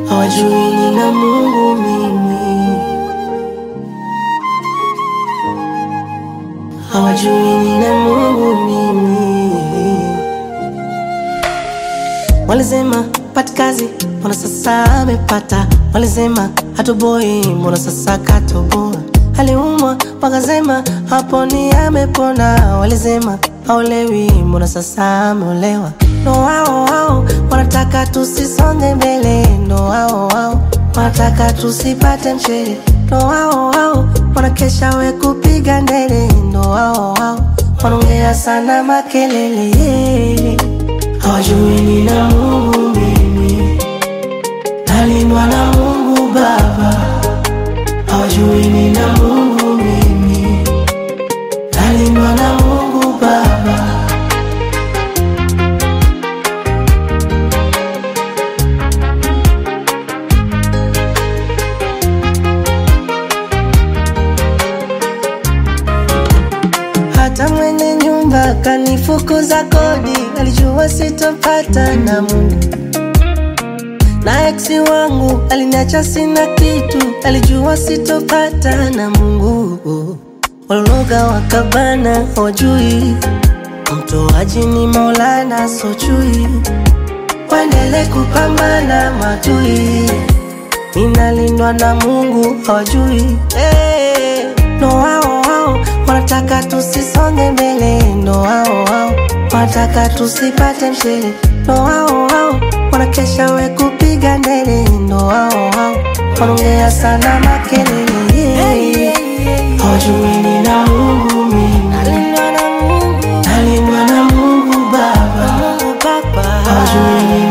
hawajui nina Mungu mimi, hawajui nina Mungu mimi. Walisema pati kazi, mbona sasa amepata? Walisema hatoboi, mbona sasa katoboa? Aliumwa wakasema haponi, amepona. Walisema haolewi, mbona sasa ameolewa? Ndo wao wao wanataka tusisonge mbele, ndo wao wao wanataka tusipate mshele, ndo wao wao wanakesha we kupiga ndele, ndo wao wao wanaongea sana makelele hawajui nina Mungu mimi, nalindwa na Mungu Baba. Hawajui nina Mungu mimi, nalindwa na Mungu Baba. Hata mwenye nyumba kanifukuza kodi, alijua sitopata na Mungu. Na eksi wangu aliniacha sina kitu, alijua sitopata na Mungu. Walologa wakabana, hawajui mtoaji ni Maulana, sochui waendele kupambana matui, ninalindwa na Mungu, hawajui hey. Ndo wao wao wanataka tusisonge mbele, ndo wao wao wanataka tusipate mshele, ndo wao wao wanakesha we kupiga ndele, ndo wao wao wanaongea sana makelele, hawajui nina Mungu mimi, nalindwa na Mungu, nalindwa na Mungu Baba, hawajui nina